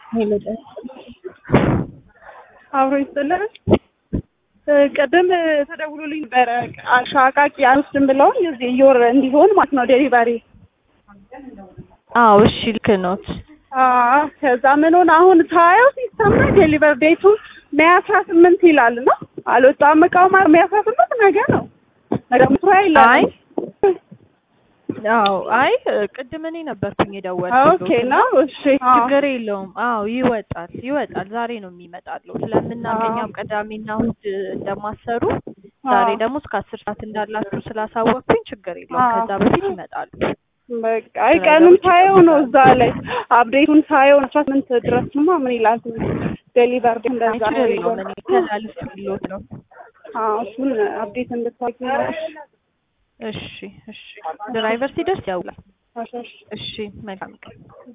ሄሎ አብሮ ይስጥልን። ቅድም ተደውሎልኝ ነበረ አሻቃቂ አንወስድም ብለውኝ እዚህ እየወር እንዲሆን ማለት ነው ዴሊቨሪ። አዎ እሺ ልክ ኖት። አዎ ከዛ ምን ሆነ አሁን ሳየው ሲስተም ላይ ዴሊቨር ዴቱ ሜይ አስራ ስምንት ይላል እና አልወጣም እቃው ማለት ሜይ አስራ ስምንት ነገ ነው ነገ ምስራ ይላል። አይ አዎ አይ ቅድም እኔ ነበርኩኝ የደወልኩት። ኦኬ ነው እሺ አዎ። ችግር የለውም። አዎ ይወጣል ይወጣል። ዛሬ ነው የሚመጣለው ስለምናገኛም ቅዳሜና እሑድ እንደማሰሩ ዛሬ ደግሞ እስከ አስር ሰዓት እንዳላችሁ ስላሳወቅኩኝ ችግር የለውም። አዎ። ከዛ በፊት ይመጣሉ። በቃ አይ ቀኑን ሳየው ነው እዛ ላይ አፕዴቱን ሳየው አስራ ስምንት ድረስማ ምን ይላል ዴሊቨር አይ እንደዛ ነው ችግር የሚለው። የለውም። እኔ ተላልፍ ሎት ነው። አዎ እሱን አፕዴት እንድታቂ ነው። እሺ እሺ። ድራይቨር ሲደርስ ያውላል። እሺ እሺ። እሺ መልካም ቀን።